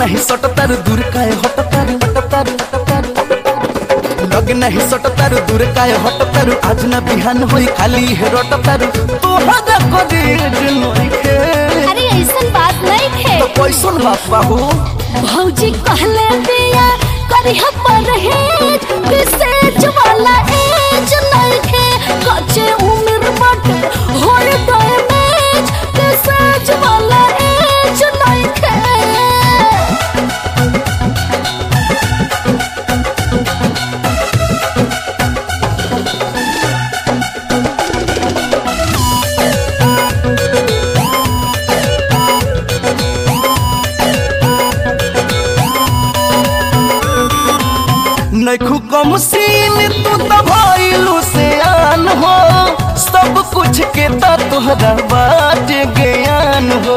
नहीं सट तारू दूर काहे हट तारू हट तारू हट तारू लग नहीं सट तारू दूर काहे हट तारू आज ना बिहान होई खाली है रट तारू तोहरा करेज नइखे अरे ऐसन बात नहीं थे तो कैसन बात बाहू भौजी कहले बिया करी पर हेज विसेज वाला एज नहीं थे कच्चे उम्र बट होए डैमेज विसेज वाला एज नहीं थे नैखू कम सीन तू तो भइलू से आन हो सब कुछ के तो तोहरा बात ज्ञान हो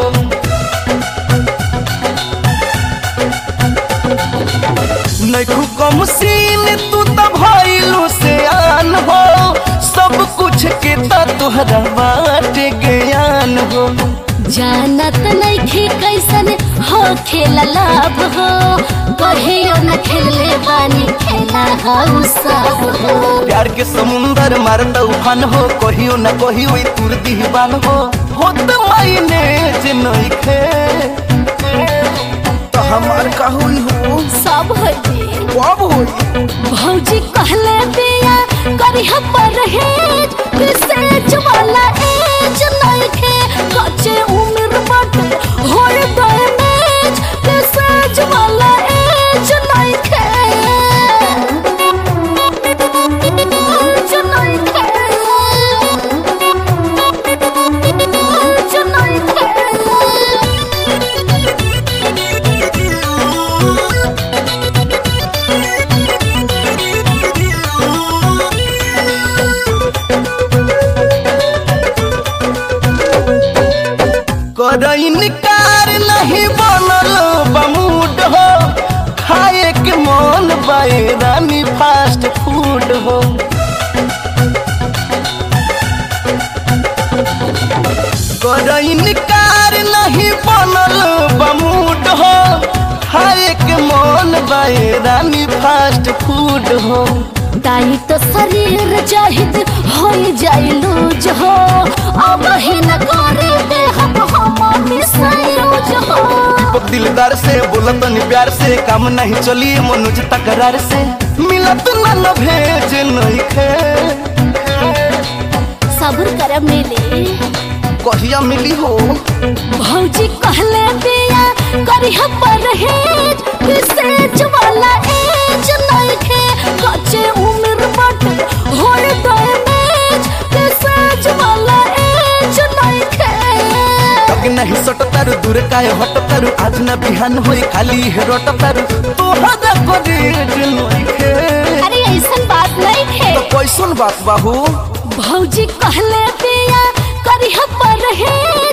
नैखू कम सीन तू तो भइलू से आन हो सब कुछ के तो तोहरा बात ज्ञान हो जानत नहीं थे कैसन हो खेला लाभ हो कहियो न खेलले बानी खेला हम सब हो प्यार के समुंदर मारता उफान हो कहियो न कहियो ई तुर दीवान हो होत मायने जे नइखे तो हमार कहूई हो सब है जी कब होई भौजी कहले बिया करी पर हेज विसेज वाला एज नहीं थे कच्चे उम्र बट होए डैमेज विसेज वाला एज नहीं थे एज नहीं थे एज नहीं थे कर इनकार नहीं बनल बमूड हो खाए के मन बाए रानी फास्ट फूड हो कर इनकार नहीं बनल बमूड हो खाए के मन बाए रानी फास्ट फूड हो ताई तो शरीर जाहिद हो जाई लूज हो अब ही न करे दे हम हम मिसायूज हो दीपक दिलदार से बोलत नहीं प्यार से काम नहीं चली मनोज तकरार से मिलत न न भेज नहीं खे सब्र कर मिली कहिया मिली हो भौजी कहले बिया करी पर हेज विसेज वाला एज नहीं थे कच्चे उम्र बट होए डैमेज विसेज वाला एज नहीं थे लग नहीं सट तारू दूर काहे हट तारू आज न बिहान होई खाली है रट तारू तोहरा करेज नहीं खे अरे ऐसन बात नहीं थे तो कैसन बात बाहू भौजी कहले बिया करी पर हेज